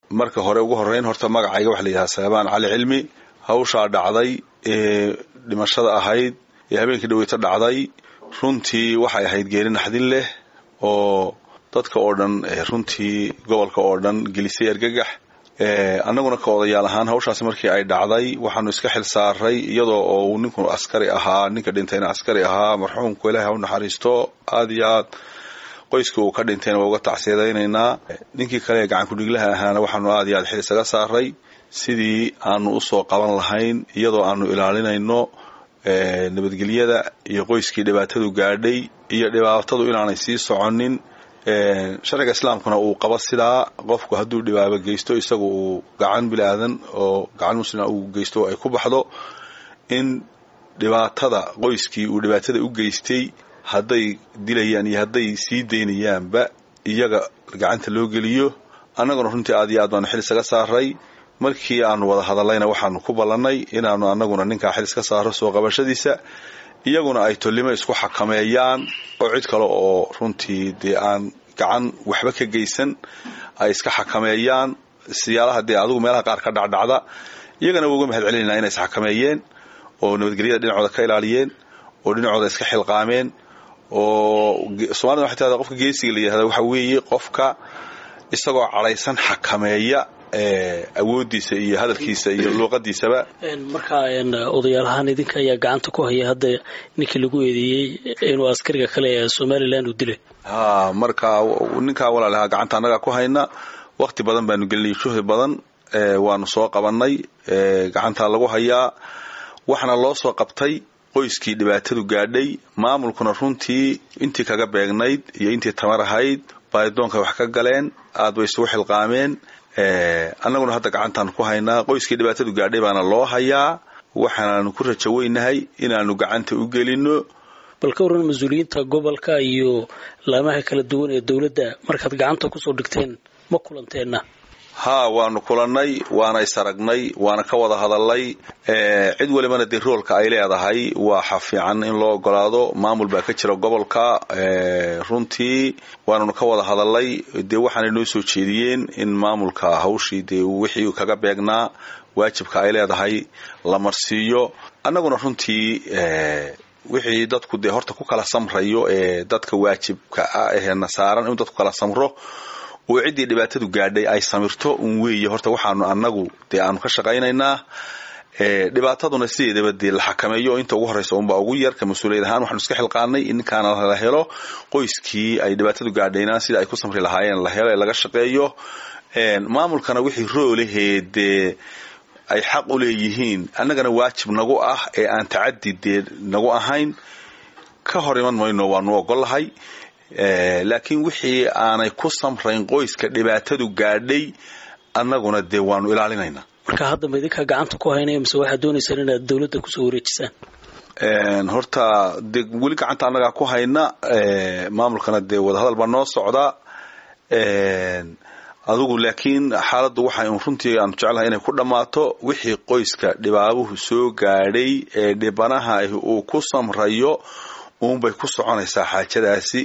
marka hore ugu horeyn horta magacayga waxa la yidhaha salebaan cali cilmi hawshaa dhacday ee dhimashada ahayd ee habeenkii dhaweyto dhacday runtii waxay ahayd geeri naxdin leh oo dadka oo dhan runtii gobolka oo dhan gelisay argagax annaguna ka odayaal ahaan hawshaasi markii ay dhacday waxaanu iska xil saaray iyadoo oo uu ninku askari ahaa ninka dhintayna askari ahaa marxuumku ilaahay ha u naxariisto aada iyo aad qoyska uu ka dhintayna waa uga tacsiyadaynaynaa ninkii kale ee gacan kudhiglaha ahaana waxaanu aada iyo aad xil isaga saaray sidii aanu usoo qaban lahayn iyadoo aanu ilaalinayno nabadgelyada iyo qoyskii dhibaatadu gaadhay iyo dhibaatadu inaanay sii soconin sharciga islaamkuna uu qabo sidaa qofku hadduu dhibaabo geysto isagu uu gacan bilaadan oo gacan muslima uu geysto ay ku baxdo in dhibaatada qoyskii uu dhibaatada u geystay hadday dilayaan iyo hadday sii daynayaanba iyaga gacanta loo geliyo annaguna runtii aad iyo aad baanu xil isaga saaray markii aanu wada hadallayna waxaanu ku ballannay inaanu annaguna ninkaa xil iska saaro soo qabashadiisa iyaguna ay tolimo isku xakameeyaan oo cid kale oo runtii dee aan gacan waxba ka geysan ay iska xakameeyaan siyaalaha dee adigu meelaha qaar ka dhacdhacda iyagana waa uga mahad celinayna inay isxakameeyeen oo nabadgelyada dhinacooda ka ilaaliyeen oo dhinacooda iska xilqaameen oo somalida waxay tahda qofka geesiga la yihahda waxa weeye qofka isagoo cadhaysan xakameeya awoodiisa iyo hadalkiisa iyo luuqadiisaba markaa odayaalahaan idinka ayaa gacanta ku haya hadda ninkii lagu eedeeyey inuu askariga kale ee somalilan uu dilay ha marka ninkaa walaalahaa gacanta annagaa ku hayna wakti badan baanu gelinay juhdi badan waanu soo qabanay gacantaa lagu hayaa waxaana loo soo qabtay qoyskii dhibaatadu gaadhay maamulkuna runtii intii kaga beegnayd iyo intii tamar ahayd baadidoonka wax ka galeen aad bay isugu xilqaameen annaguna hadda gacantaan ku haynaa qoyskii dhibaatadu gaadhay baana loo hayaa waxaanaanu ku rajo weynahay inaanu gacanta u gelino bal ka warran mas-uuliyiinta gobolka iyo laamaha kala duwan ee dowladda markaad gacanta kusoo dhigteen ma kulanteenna haa waanu kulannay waana isaragnay waana ka wada hadalnay cid walibana dee roolka ay leedahay waxa fiican in loo ogolaado maamul baa ka jira gobolka runtii waananu ka wada hadalnay dee waxaanay noo soo jeediyeen in maamulka hawshii dee wixii kaga beegnaa waajibka ay leedahay la marsiiyo annaguna runtii wixii dadku dee horta ku kala samrayo ee dadka waajibka ah eena saaran in dadku kala samro oo ciddii dhibaatadu gaadhay ay samirto un weeye horta waxaanu annagu dee aanu ka shaqaynaynaa dhibaataduna sideedaba dee la xakameeyo inta ugu horreysa unbaa ugu yar ka mas-uuliyad ahaan waxaanu iska xilqaanay in ninkaana la helo qoyskii ay dhibaatadu gaadhayna sida ay ku samri lahaayeen la helo ee laga shaqeeyo maamulkana wixii roolahee dee ay xaq u leeyihiin annagana waajib nagu ah ee aan tacadi dee nagu ahayn ka hor iman mayno waanu ogollahay laakiin wixii aanay ku samrayn qoyska dhibaatadu gaadhay annaguna dee waanu ilaalinaynaa marka hadda ma idinkaa gacanta ku haynaya mise waxaad doonaysaan inaad dowladda kusoo wareejisaan horta dee weli gacanta annagaa ku hayna maamulkana dee wadahadal baa noo socda adigu laakiin xaaladdu waxay un runtii aanu jeclahay inay ku dhammaato wixii qoyska dhibaabuhu soo gaadhay ee dhibanaha uu ku samrayo uunbay ku soconaysaa xaajadaasi